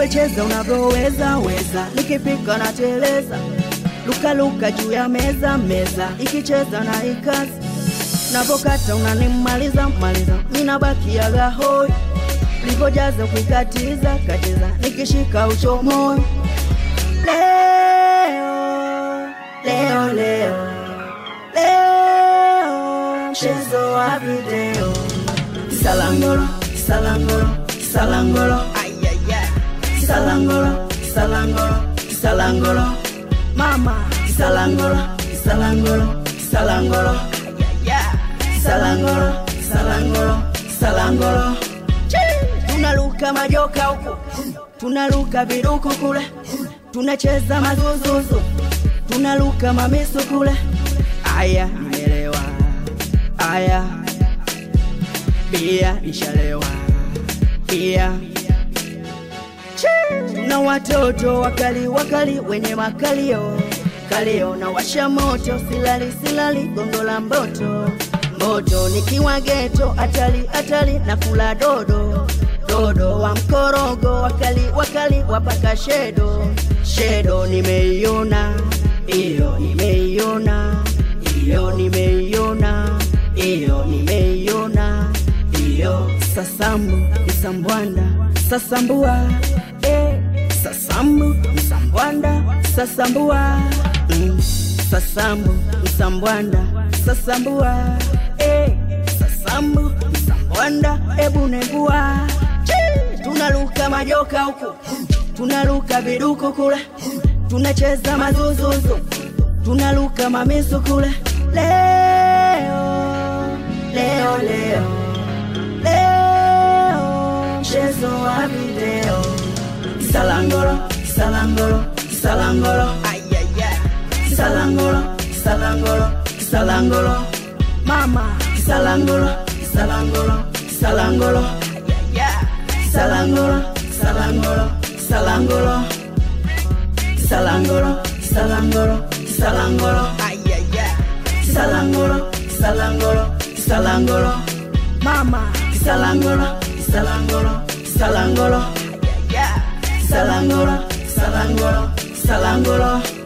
wecheza unavyoweza weza, nikipika na teleza, lukaluka juu ya meza meza, ikicheza na ikazi, navokata unanimaliza maliza, minabakiaga hoi, livojaza kuikatiza katiza, nikishika uchomoi leo leo leo leo mchezo wa video Salangolo, salangolo, salangolo, ayaya. Salangolo, salangolo, salangolo, mama. Salangolo, salangolo, salangolo, ayaya. Salangolo, salangolo, salangolo. Chii! Tunaruka majoka huku, tunaruka viruku kule, tunacheza mazuzuzu, tunaruka mamisu kule. Aya, nimeelewa. Aya, pia nishalewa pia na watoto wakali wakali wenye makalio kalio na washa moto silali silali gongo la mboto moto nikiwa geto atali atali na kula dodo dodo wa mkorogo wakali wakali wapaka shedo shedo nimeiona iyo nimeiona iyo nimeiona iyo nimeiona iyo sasambu msambwanda sasambua eh, sasambu msambwanda sasambua mm, sasambu msambwanda sasambua eh, sasambu msambwanda ebu negua Chii! tunaruka majoka huku tunaruka viduku kule tunacheza mazuzuzu tunaruka mamisu kule leo leo leo leo mchezo wa video salangolo salangolo salangolo ayaya salangolo salangolo salangolo mama salangolo salangolo salangolo ayaya salangolo salangolo salangolo salangolo salangolo salangolo ayaya salangolo salangolo salangolo mama salangolo salangolo salangolo ayaya salangolo salangolo salangolo